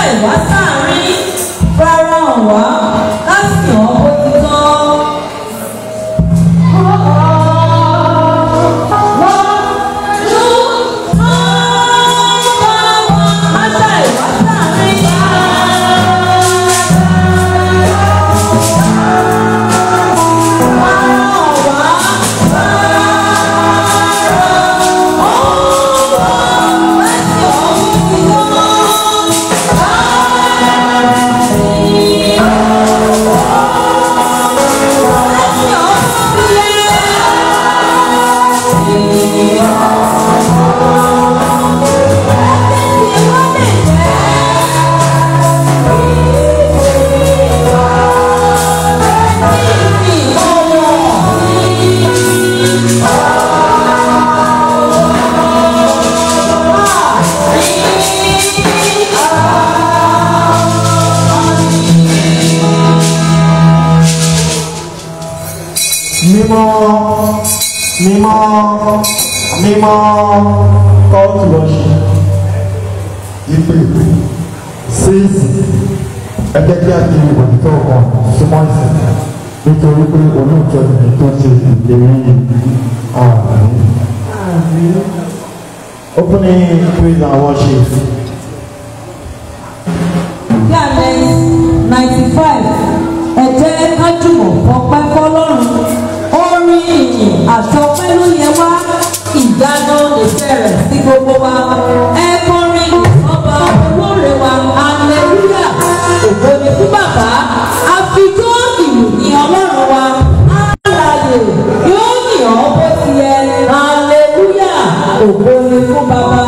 ìwá sáàrin rárá ọ̀wá ká sì ọ́ bó ti tọ́. mímọ́ mímọ́ mímọ́ call to worship ìpè síìsì ẹgbẹ́ kí a di òtítọ́ kan súnmọ́ ìsìn nítorí pé olóòtú ni tó ṣe ìlérí ààrùn. opening praise and worship. Yàrá ninety five ẹ jẹ́ ká jùmọ̀ fọpẹ́ fọlọ́run orin ìyìn àtọpẹ́ ló yẹ wá ìdáná ìfẹ́ rẹ̀ sí gbogbo wa ẹ kọrin ọba olóore wa aleluya ògo ni fún bàbá àfijọ́ ìlú ní ọlọ́run wa alààyè yóò yìn ọ́ bó ti yẹ aleluya ògo ni fún bàbá.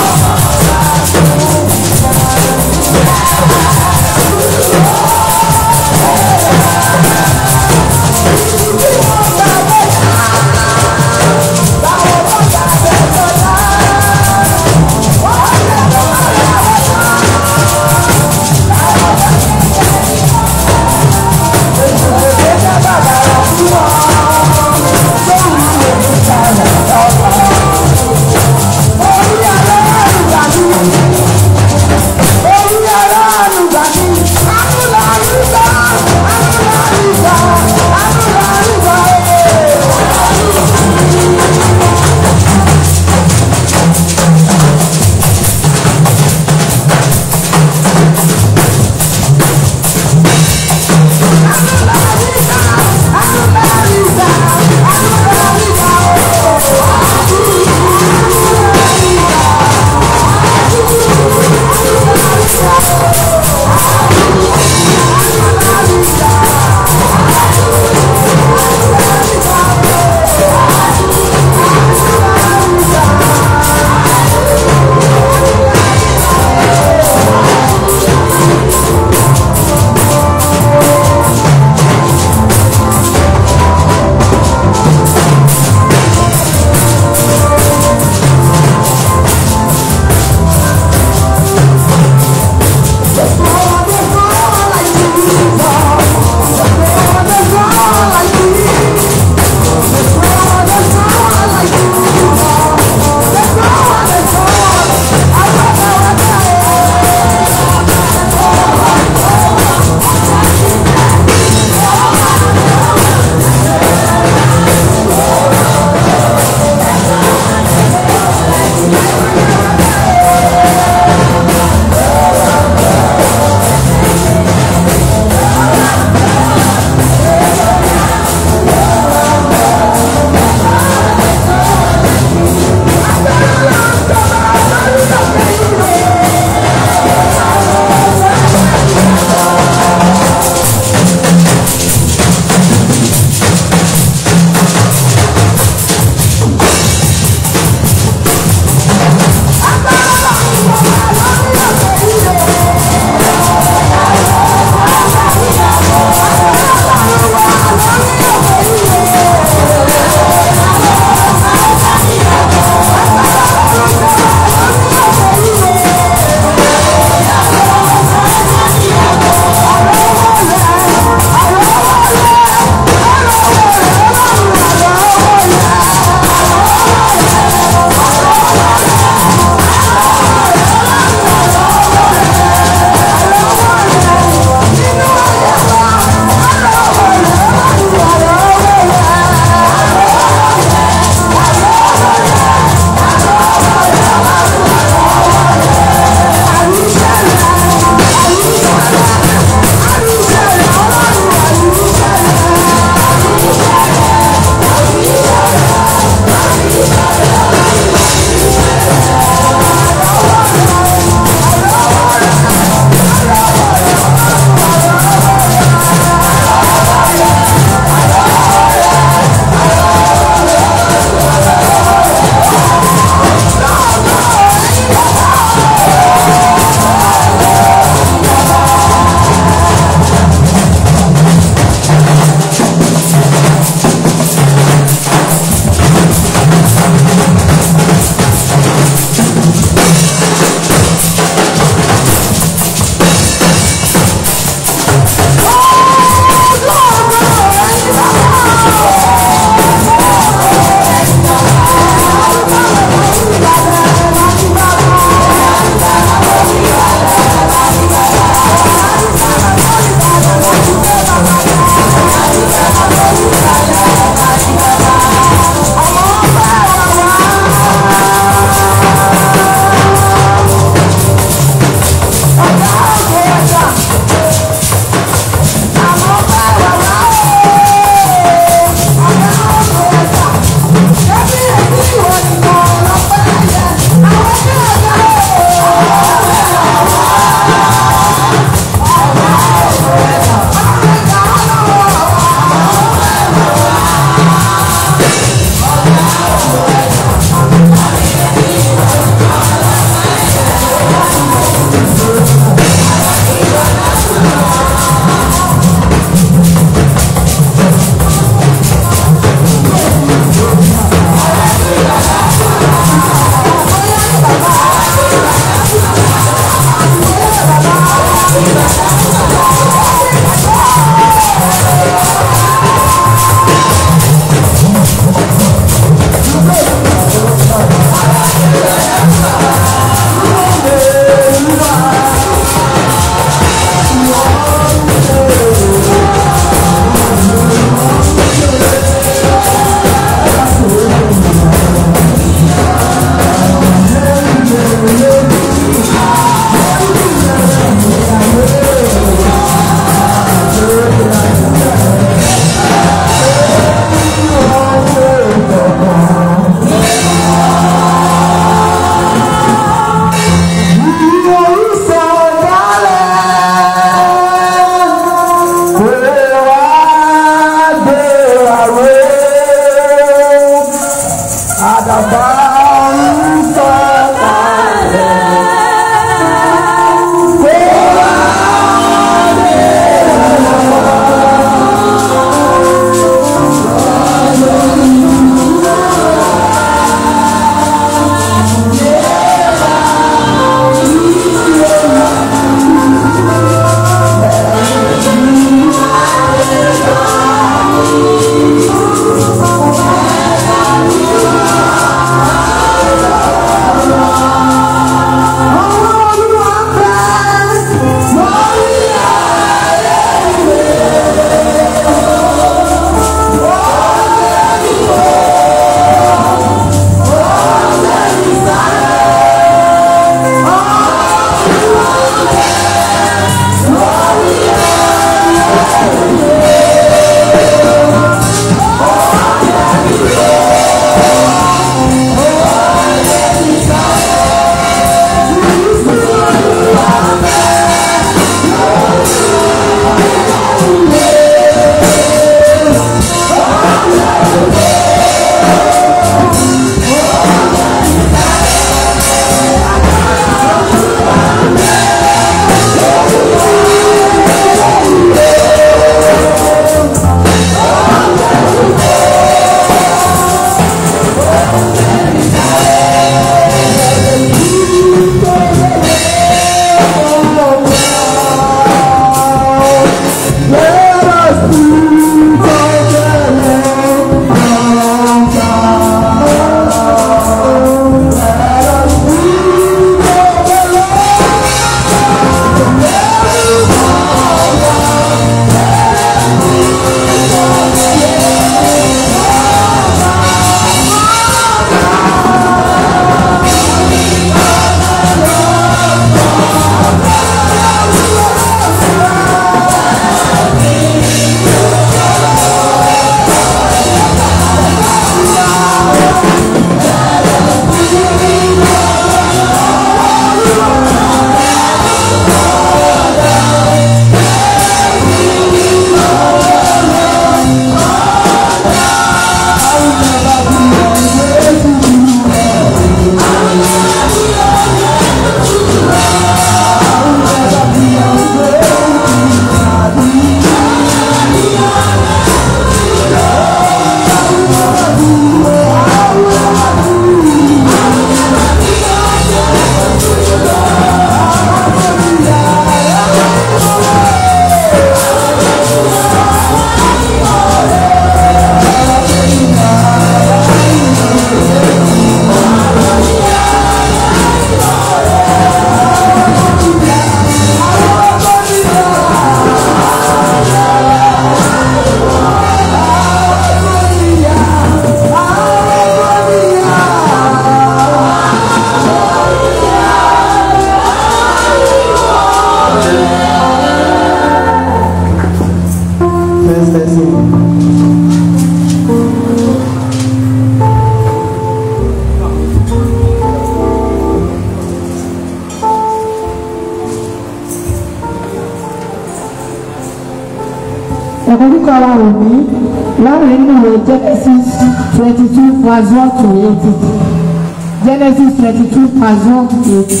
kíkà wa ò ní láàrin nínú ìwé genesis twenty two verse one to eighty genesis twenty two verse one to eighty.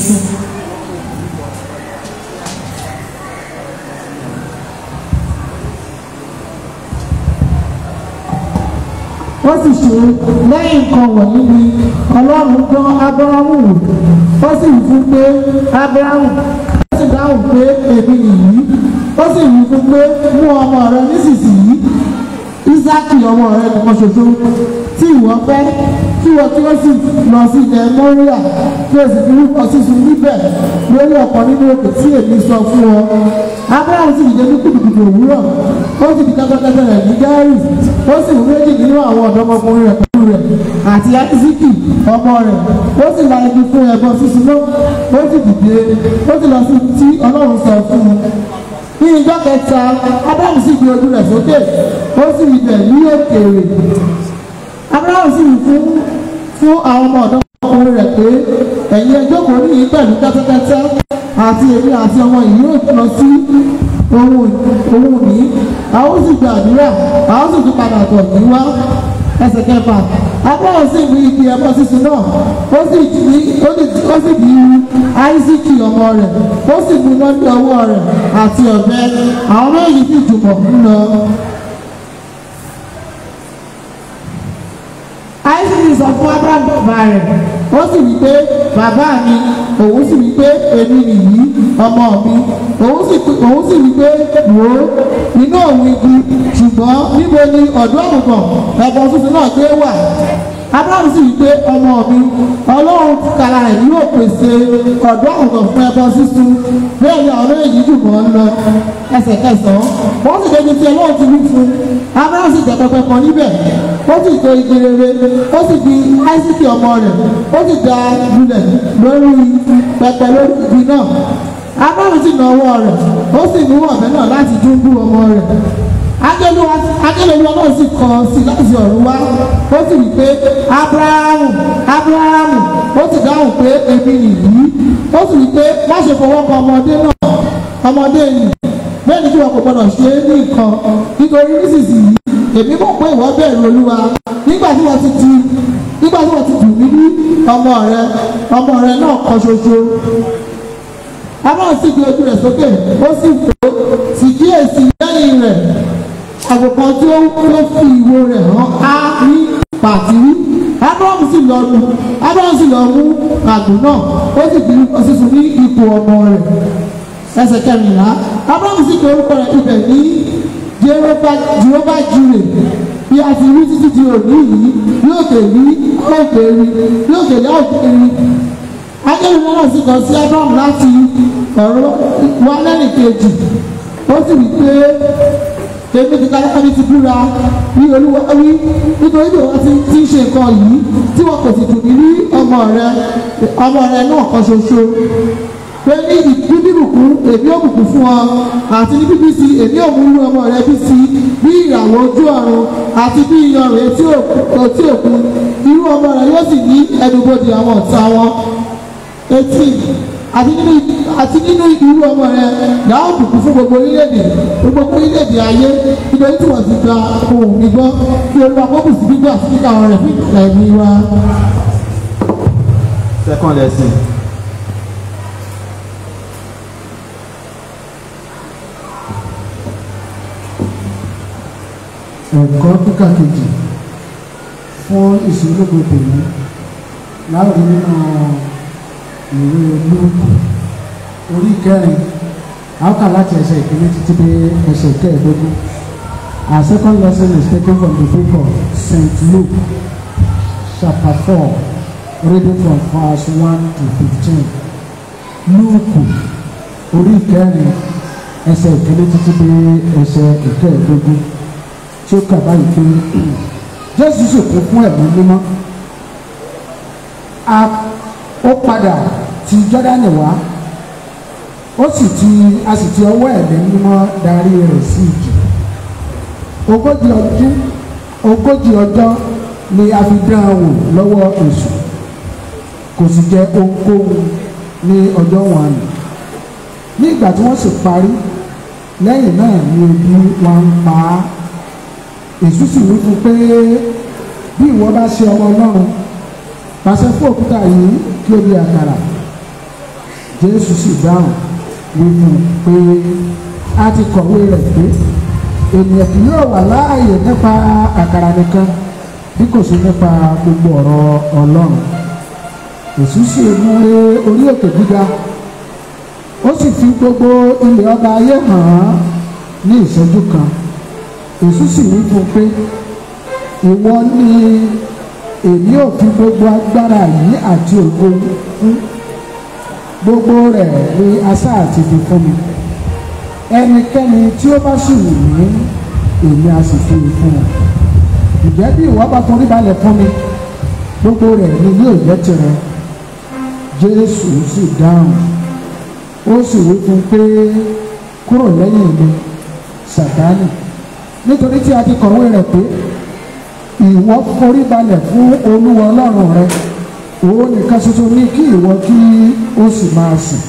ó sì ṣe lẹ́yìn nǹkan wọ̀nyí ni ọlọ́run dán ábúráhùn wò ó sì wí fún pé ábúráhùn ó sì dáhùn pé èmi nìyí ó sì wí fún pé mú ọmọ rẹ nísinsìnyí ísákì ọmọ rẹ nìkan ṣoṣo tí ìwọ fẹ́ kí wọ́n kí ó sì lọ sí ilẹ̀ mọ́ríà kí o sì fi rúkọ sísun níbẹ̀ lórí ọ̀pọ̀ nínú òkè tí èmi sọ fún ọ. abraham sì dìde ní kùtùkùtù òwúrọ̀ ó sì di kẹ́tẹ́kẹ́tẹ́ rẹ̀ ní gẹ́rì ó sì mú méjì nínú àwọn ọ̀dọ́mọkùnrin rẹ̀ pẹ̀lú rẹ̀ àti isiki ọmọ rẹ̀ ó sì la igi fún ẹbọ sísun náà ó sì dìde ó sì lọ sí tí ọlọ́run sọ fún un ní ìjọ kẹta abraham sì gbé ojú rẹ̀ sókè ó sì rí bẹ̀ ní òkèèrè abraham sì fún fún àwọn ọmọ ọ̀dọ́ ọkùnrin rẹ̀ pé ẹ̀yin ẹjọ́ kò ní yìí pẹ̀lú kẹ́tẹ́kẹ́tẹ́ àti èmi àti ọmọ yìí yóò lọ sí ohun ohun ní a ó sì gbàdúrà a ó sì tún padà tọ̀ ní wá ẹsẹ̀ kẹfà abraham sì mú igi ẹbọ sísun náà ó sì di ó sì ó sì di áísíkì ọmọ rẹ̀ ó sì mú lọ́dún ọwọ́ rẹ̀ àti ọ̀bẹ àwọn méjì sì jùmọ̀ ń lọ. áísíkì sọ fún abraham bàbá rẹ̀ ó sì wí pé bàbá mi òun sì wí pé èmi nìyí ọmọ mi òun sì òun sì wí pé wò ó inú òun igi ṣùgbọ́n níbo ni ọ̀dọ́ àgùntàn ẹ̀bọ tuntun náà gbé wà abraham sì wí pé ọmọ mi ọlọ́run kàrà rẹ̀ yóò pèsè ọ̀dọ́ àgùntàn fún ẹbọ sísun bẹ́ẹ̀ ni àwọn méjì jùmọ̀ ń lọ ẹsẹ̀ kẹsàn-án wọ́n sì débi tí ọlọ́run ti wí fún abraham sì jẹ́ pẹpẹ kan níbẹ̀ ó sì tó igi rere ó sì fi áísíkì ọmọ rẹ̀ ó sì da lulẹ̀ lórí pẹpẹ lórí igi náà abraham sì na ọwọ́ rẹ̀ ó sì mú ọ̀bẹ náà láti dúnbú ọmọ rẹ̀ akẹ́lẹ́lúwa náà sì kọ sí láti ọ̀run wá ó sì wí pé abrahamu abrahamu ó sì dáhùn pé èmi nìyí ó sì wí pé má ṣe fọwọ́ kan ọmọdé náà ọmọdé yìí bẹ́ẹ̀ ni kí wọn kò gbọdọ̀ ṣe é ní nǹkan nítorí nísinsìnyí èmi mọ̀ pé ìwọ bẹ̀rù olúwa nígbà tí wọ́n ti ti nígbà tí wọ́n ti dùn mí ní ọmọ rẹ ọmọ rẹ náà kan ṣoṣo abraham sì gbé ojú rẹ̀ sókè ó sì fò sì kíyèsí lẹ́yìn rẹ̀ àgùntàn tí ó ló fi ìwo rẹ̀ hàn á ní pàtírí abraham sì lọ mú abraham sì lọ mú àgùn náà ó sì fi sísun ní ipò ọmọ rẹ̀ ẹsẹ̀ kẹrìnlá abraham sì pe orúkọ rẹ̀ ibẹ̀ ní jehova jire bí a ti rí títí di òní yìí yóò kè rí yóò kè rí yóò kè rí yóò kè rí akẹ́rù náà sì kàn sí abraham láti ọ̀rọ̀ wa lẹ́yìn kejì ó sì wí pé èmi ti ká lẹ́kọ̀ọ́ ní ti búra ní olúwa wí nítorí bí wọ́n ti ti ń ṣe nǹkan yìí tí wọn kò sì dùn mí ní ọmọ rẹ ọmọ rẹ náà kan ṣoṣo pé ní ìbíbùkún èmi ò bùkún fún ọ àti ní bíbí sí èmi ò mú inú ọmọ rẹ bí sí bí ìràwọ̀ ojú ọ̀run àti bí iyanrìn etí òkun irú ọmọ rẹ yóò sì ní ẹnubodè àwọn ọ̀tá wọn etí àti nínú àti nínú irú ọmọ rẹ yàá bùkún fún gbogbo orílẹ̀-èdè gbogbo orílẹ̀-èdè ayé nítorí tí wọ́n ti gba ohun mi gbọ́ kí olúwa kó kù sí gbígbà sí kíkà wọn rẹ̀ fún ìgbà ẹ̀mí wa. Second lesson. ẹ̀kọ́ kíkà kejì fún ìṣòlógo tèmi láwùjọ nínú ìwé lúùkù orí kẹrin àwòkà láti ẹsẹ̀ ìkíní títí dé ẹsẹ̀ kẹẹ̀ẹ́dógún our second lesson is taken from the book of Saint Luke chapter four reading from verse one to fifteen lúùkù orí kẹrin ẹsẹ̀ ìkíní títí dé ẹsẹ̀ ìkẹẹ̀ẹ́dógún tí ó kà báyìí pé jésù sì kún fún ẹ̀mí mímọ́ ó padà ti jọ́dánì wá ó sì ti a sì ti ọwọ́ ẹ̀mí mímọ́ darí rẹ̀ sí ìjì ogójì ọdún ogójì ọjọ́ ni a fi dán an wò lọ́wọ́ èṣù kò sì jẹ ohunkóhun ní ọjọ́ wọn nì ní ìgbà tí wọ́n sì parí lẹ́yìn náà ni ebi wọn ń pa á èṣù sì wí fún pé bí ìwọ bá ṣe ọmọ ọlọ́run pàṣẹ fún òkúta yìí kí ó di àkàrà jésù sì dáhùn wí fún un pé a ti kọ̀wé rẹ̀ pé ènìyàn kì yóò wà láàyè nípa àkàrà nìkan bí kò sí nípa gbogbo ọ̀rọ̀ ọlọ́run èṣù sì mú lé orí òkè gíga ó sì fi gbogbo ilẹ̀ ọba ayé hàn án ní ìṣẹ́jú kan èṣù sì wí fún un pé ìwọ ni èmi ò fi gbogbo agbára yìí àti ògo fún gbogbo rẹ̀ ni asá àti fi fún mi ẹnikẹ́ni tí ó bá sì wù mí èmi a sì fi fún un ǹjẹ́ bí ìwọ bá forí balẹ̀ fún mi gbogbo rẹ̀ ni yóò jẹ́ tirẹ̀ jésù sì dáhùn ó sì wí fún un pé kúrò lẹ́yìn mi sàtánì nítorí tí a ti kọ̀wé rẹ̀ pé ìwọ forí balẹ̀ fún olúwa ọlọ́run rẹ òun nìkan ṣoṣo ní kí ìwọ kí ó sì máa sìn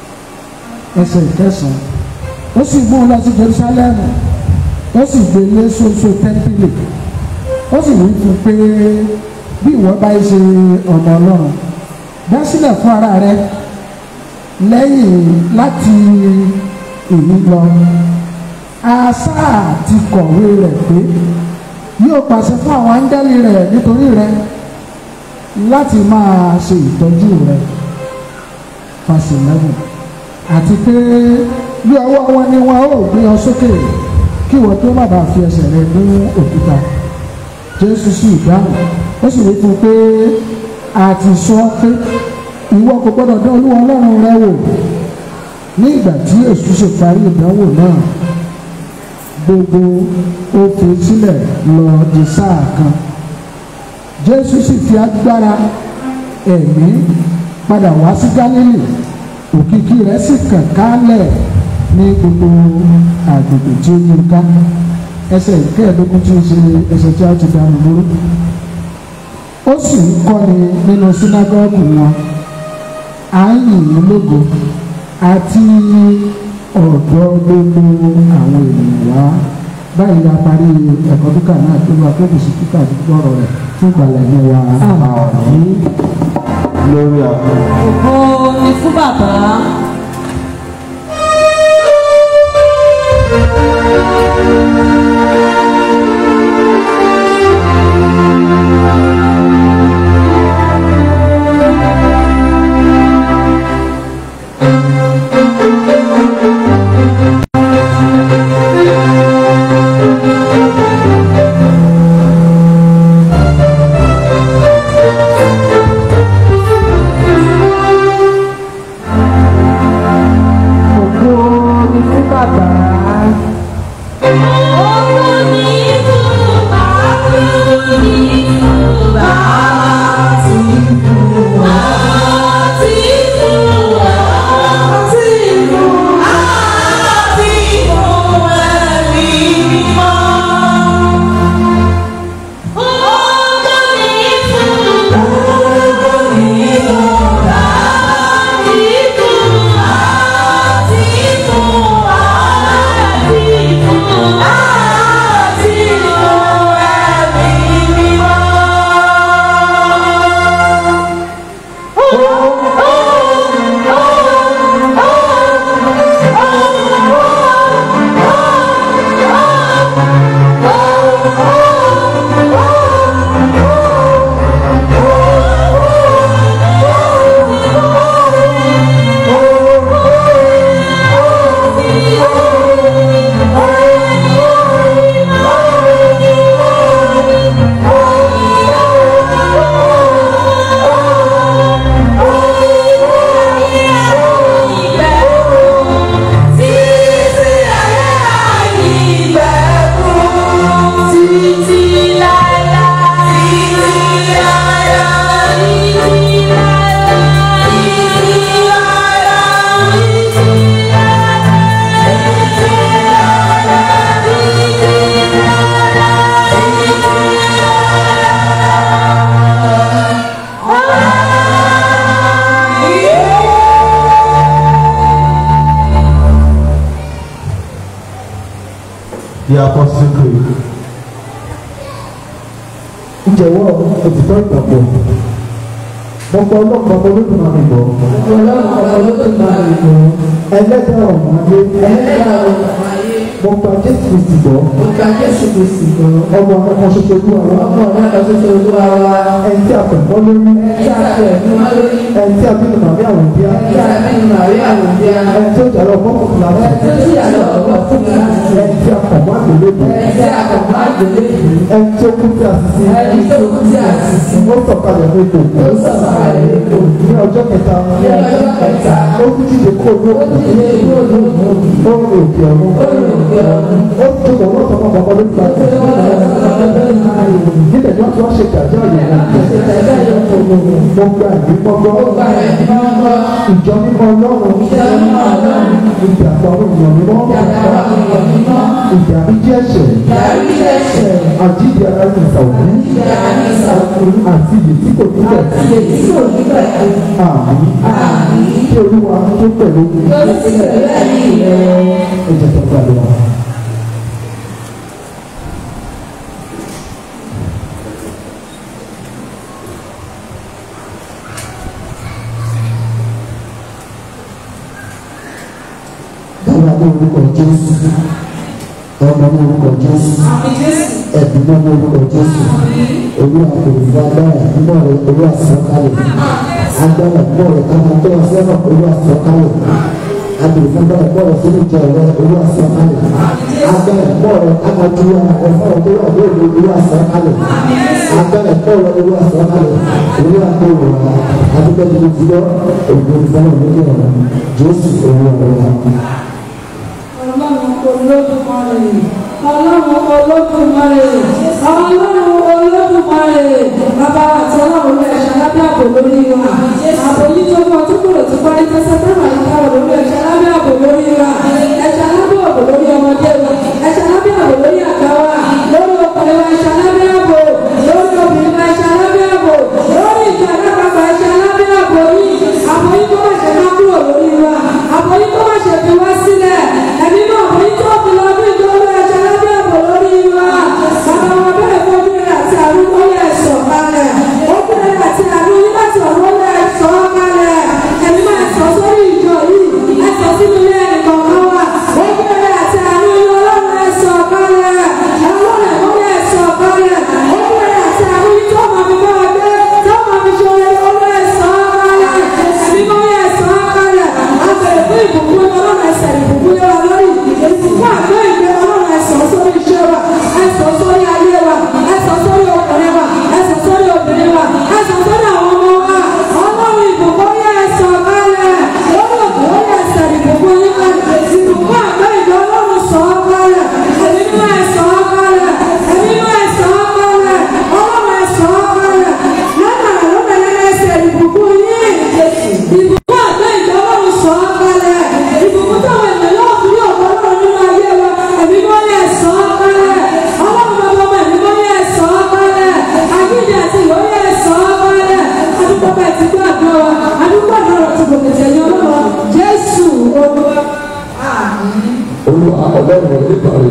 ẹsẹ̀ ìkẹsàn-án ó sì mú un lọ sí jerusalem ó sì gbé lé ṣoṣo tẹ́ḿpìlì ó sì wí fún un pé bí ìwọ bá ṣe ọmọ ọlọ́run dá sílẹ̀ fún ara rẹ lẹ́yìn láti èyí lọ àṣà ti kọ̀wé rẹ̀ pé yóò pàṣẹ fún àwọn áńgẹ́lì rẹ̀ nítorí rẹ láti máa ṣe ìtọ́jú rẹ fàṣẹlẹ́wọ̀n àti pé bí ọwọ́ wọn ni wọn ó gbé ọ sókè kí wọ́n tó má bàa fi ẹsẹ̀ rẹ mú òkúta jésù sì dáhùn ó sì wí fún un pé a ti sọ pé ìwọ kò gbọdọ̀ dán olúwa ọlọ́run rẹ wò ní ìgbà tí èṣù ṣe parí ìdánwò náà gbogbo ó fi sílẹ̀ lọ di sáà kan jésù sì fi agbára ẹ̀mí padà wá sí gálílì òkìkí rẹ̀ sì kàn kálẹ̀ ní gbogbo àgbègbè tí ó yí ká ẹsẹ̀ ìkẹẹ̀ẹ́dógún tí ó ṣe ẹsẹ̀ tí a ti dànù lóró ó sì ń kọ́ni nínú sínágọ́gù wọn à ń yìn ín lógo àti ọ̀dọ́ gbogbo àwọn ènìyàn wá báyìí la parí ẹ̀kọ́ kíkà náà tó wà kókò sí kíkà gbọ́rọ̀ rẹ̀ fún ìgbàlẹ̀ ní wa àmì Glory of God. ògo ni fún bàbá ògo ni fún bàbá The Apostle Creed. ìjẹ̀wọ́ òtítọ́ ìgbàgbọ́ mo gbọ́ ọlọ́pàá mo lókun àmì gbọ́ ẹlẹ́dàá ọ̀hún ayé mo gba jésù kristi gbọ́ ọmọ akọ́kọ́ ṣoṣo olúwa wa ẹni tí a pè mọ́ lórí ẹni tí a bí nù màmí àwọn bíá ẹni tí ó jàrọ̀ ọgbọ́n kùkù láti ẹni tí a pọ̀ mọ́ àgbélébù ẹni tí ó kú sí àṣìṣe ó sọ̀kalẹ̀ ní ipò ní ọjọ́ kẹta ó kú jíde kó ló ó rìn òkè ọ̀run ó tó kọ̀ wọ́n tọmọ bàbá ló gba níbẹ̀ ni wọ́n ti wá ṣe gàjọ́ ìyẹn mo gba ìwé gbọ́gbọ́ ìjọ mímọ́ ọlọ́run ìjà àpamọ́ ìyàn mímọ́ ìjà àbíjí ẹ̀ṣẹ̀ àjíǹde ara ní ìsàwọ̀ àti ìyè tí kò ní bẹ̀ àmì kí olúwa tó pẹ̀lú ẹ̀jẹ̀ tó gbàdúrà wa. Bàbá ní orúkọ Jésù, ọmọ ní orúkọ Jésù, ẹ̀bùn náà ní orúkọ Jésù, olúwa kò ní fún agbára nínú ọ̀rẹ́ olúwa sọ̀kalẹ̀, agbára nínú ọ̀rẹ́ káma tó wá sẹ́nà olúwa sọ̀kalẹ̀, abèrè fún agbára nínú ọ̀rẹ́ sínú ìjọ rẹ olúwa sọ̀kalẹ̀, agbára nínú ọ̀rẹ́ káma tó wá ẹ̀fọ́ tó wà lóòrè olúwa sọ̀kalẹ̀, agbára nínú ọ̀rẹ́ olúwa sọ̀kalẹ̀, olúwa kò wọ̀ wá, adúgbò tó ti lọ, ògbó ìfọwọ́ lórí ọ̀rọ̀ Jésù olúwa lọ́wọ́. Ọlọ́run olódùmarè ọlọ́run olódùmarè bàbá àti ọlọ́run ló ẹ̀ṣẹ̀ lábẹ́ àbò lórí wa àbò yìí tó kọ tó kúrò tó parí tẹ́sẹ̀ táwọn àyíká wọ̀ lórí ẹ̀ṣẹ̀ lábẹ́ àbò lórí wa ẹ̀ṣẹ̀ lábẹ́ àbò lórí ọmọdé wa ẹ̀ṣẹ̀ lábẹ́ àbò lórí àgbà wa lórí ọkùnrin wa ẹ̀ṣẹ̀ lábẹ́ àbò lórí obìnrin wa ẹ̀ṣẹ̀ lábẹ́ àbò lórí ìjà lápapọ̀ ẹ̀ṣẹ̀ lábẹ́ àbò yìí àbò yìí kó má ṣe má kúrò lórí wa àbò yìí kó má ṣe fi wá sílẹ̀ ẹ̀mí náà àbò yìí tó fi lọ bí ìjọba ẹ̀ṣẹ̀ lábẹ́ àbò lórí wa bàbá wa bẹ́ẹ̀ fojú rẹ̀ àti àrùkọ́ yẹ̀ sọ̀ kalẹ̀ ó bẹ̀rẹ̀ àti àrùn láti ọ̀rọ̀ yẹ̀ sọ̀ kalẹ̀ ẹ̀mí máa sọ sórí ìjọ yìí ẹ̀ sọ sínú ilé ẹ̀kọ́ kan wà ó bẹ̀rẹ̀ àti àrùn ọlọ́run ẹ̀ sọ̀ kalẹ̀ ọlọ́run ẹ̀kọ́ yẹ̀ sọ̀ kalẹ̀ ó bẹ̀rẹ̀ àti àrùn tó máa fi bá ọdẹ tó máa fi ṣe ọlọ́run ẹ̀ sọ̀ kalẹ̀ ẹ̀mí máa yẹ̀ sọ̀ kalẹ̀ àbẹ̀rẹ̀ fún ìbùkún ọlọ́run ẹ̀sẹ̀ ìbùkún yẹ wa lórí ìbùkún àgbẹ̀ ìgbẹ́ ọlọ́run ẹ̀sọ̀ sórí iṣẹ́ wa ẹ̀sọ̀ sórí ayé wa ẹ̀sọ̀ sórí ọkùnrin wa ẹ̀sọ̀ sórí obìnrin wa ẹ̀sọ̀ sórí àwọn ọmọ wa ọlọ́run ìbùkún yẹ ẹ̀sọ̀ kalẹ̀ lórí òkú yẹ ẹ̀sẹ̀ ìbùkún yẹ kalẹ̀ ìbùkún àgbẹ̀ ìgbẹ́ ọlọ́run sọ̀ kalẹ̀ ẹ̀mí mọ́ ẹ̀sọ̀ kalẹ̀ ẹ̀mí mọ́ ẹ̀sọ̀ kalẹ̀ ọlọ́run ẹ̀sọ̀ kalẹ̀ lọ́nà lọ́nà yẹn ẹ̀sẹ̀ ìbùkún yẹ ìbùkún àgbẹ̀ ìgbẹ́ ọlọ́run sọ̀ kalẹ̀ ìbùkún táwọn ènìyàn yóò fi yọ̀ ọlọ́run nínú ayé wa ẹ̀mí mọ́ yẹ ẹ̀sọ̀ kalẹ̀ ọlọ́run bàbá ọmọ ẹ̀mí mọ́ yẹ ẹ̀sọ̀ kalẹ̀ àgbẹ̀dẹ àti ìwọ yẹ ẹ̀sọ̀ kalẹ̀ adúgbò bẹ́ẹ̀ ti gbọ́ àgbọ̀ wa adúgbò àdúrà ti gòkè tẹ̀yìn ọlọ́run jésù olúwa àmín. olúwa ọlọ́run oníbàárẹ̀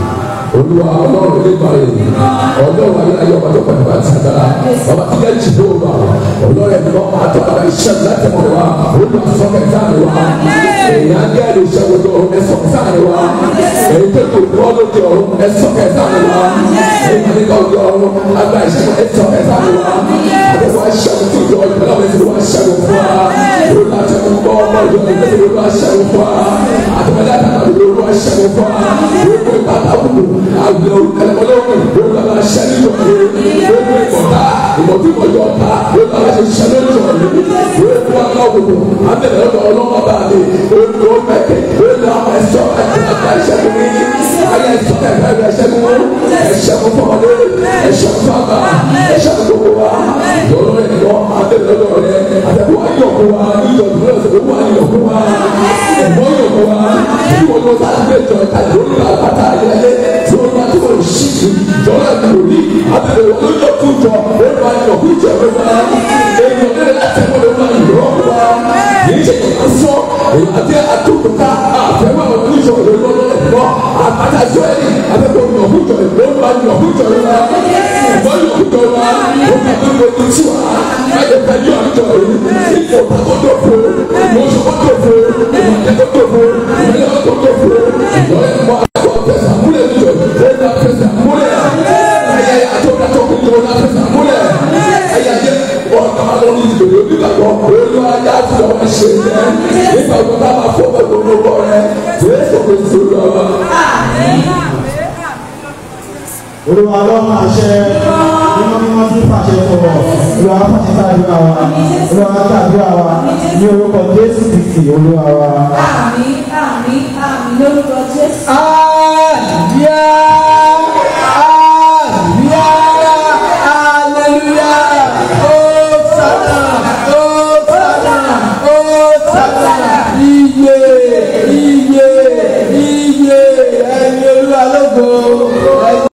olúwa ọlọ́run oníbàárẹ̀ ọlọ́run ayé ọba tó pẹ̀lú àti àdára bàbá tí yẹn jìbò wà ọlọ́run ẹ̀mí ọmọ àti àgbà iṣẹ́ láti mọ̀ wá olúwa sọ́kẹ̀ sáàni wá èèyàn gẹ́ ẹ̀rọ iṣẹ́ wọlé ọ̀run ẹ̀sọ́ sáàni wá èyí tó tó kọ́ lóde ọ̀run ẹ̀sọ́kẹ̀ sáàni wá èyí ní ká ọjọ́ ọ̀run àgbà iṣẹ́ ẹ̀sọ́kẹ̀ sáàni wá àdéhùn aṣẹ́gun tó jọ ọ̀run pẹ̀lú àwọn ẹ̀sìn wá aṣẹ́gun fún wa olúwa ti mú bọ́ ọmọ ìjọ ìgbésẹ̀ olúwa aṣẹ́gun fún wa àtúwálé àtàkùn olúwa aṣẹ́gun fún wa gbogbo ìpàtàkùn àgbẹ̀ ọlọ́run olúwa aṣẹ́gun yọ̀ gbogbo ìkọ̀tà ìmọ̀tí ìmọ̀jọ ọ̀tá olúwa aṣẹ́gun yọ̀ gbogbo aláwòrán abẹ́rẹ́ ọ̀dọ̀ ọlọ́mọ bá mi olùkọ́ mẹ́kẹ́ olùkọ́ ẹ̀ṣọ́ ẹ̀ṣọ́ ẹ̀ṣẹ́gun ní ayé ẹ̀ṣọ́ ẹ̀ṣọ́ ẹ̀ṣẹ́gun ẹ̀ṣẹ́gun fọmọdé ẹ̀ṣẹ́gun fàgbà ẹ̀ṣẹ́gun gbogbo wa lọ́rọ̀ ẹ̀yọ́ abẹ́rẹ́ ọ̀dọ̀ rẹ̀ àtẹ̀kọ́ ayọ̀kọ́ wa ìjọba ìjọba ayọ̀kọ́ wa ẹ̀mọ́ yọ̀kọ́ wa ìwọ ló bá gbé jọ ìta lórí àpáta ayẹyẹ tí wọ́n bá tó wọ́n ṣí i jọ̀ọ́ ẹ̀ lórí abẹ́rẹ́ wọn ló yọ kú jọ ó bá yọ kú jọ ló bá èèyàn lé látẹ̀kọ́ ló bá yọ ọ́ wá kìí ṣe kò sọ èyí àti àtúntò àfẹ́wọ́ àwọn oníṣòwò ló lọ́wọ́ ẹ̀kọ́ àpáta sọ́ọ̀lì abẹ́kọ̀ yọ kú jọ ló bá yọ kú jọ ló bá ìbọn yọ kú jọ ló bá tó ń gbógun tí wà láyé pẹ̀lú àjọ yìí ipò tó tó fò lóṣù tó tó fò ìmọ̀lẹ́ tó tó fò ìmọ̀lẹ́ tó tó fò ìmọ̀lẹ́ mọ́ àgbọ̀ tẹ̀sán múlẹ̀ níjọ ẹ̀dá tẹ̀sán múlẹ̀ ẹ̀yà àtọ́kàtọ́ kúndùn náà tẹ̀sán múlẹ̀ ẹ̀yà yẹ ọ̀nà lórí ìdòdò nígbàgbọ́ olú ayé àti ọmọ ṣe yẹ nígbà tó bá máa fọ́ pẹ̀lú gbogbo rẹ̀ jésù kristu lọ́wọ́. olúwa ọlọ́run àṣẹ mímọ́ mímọ́ tí fàṣẹ sọ̀rọ̀ olúwa fàṣẹ sàdúrà wa olúwa sàdúrà wa ní orúkọ jésù kristi olúwa wa. àmì àmì àmì lórúkọ jésù. Ah!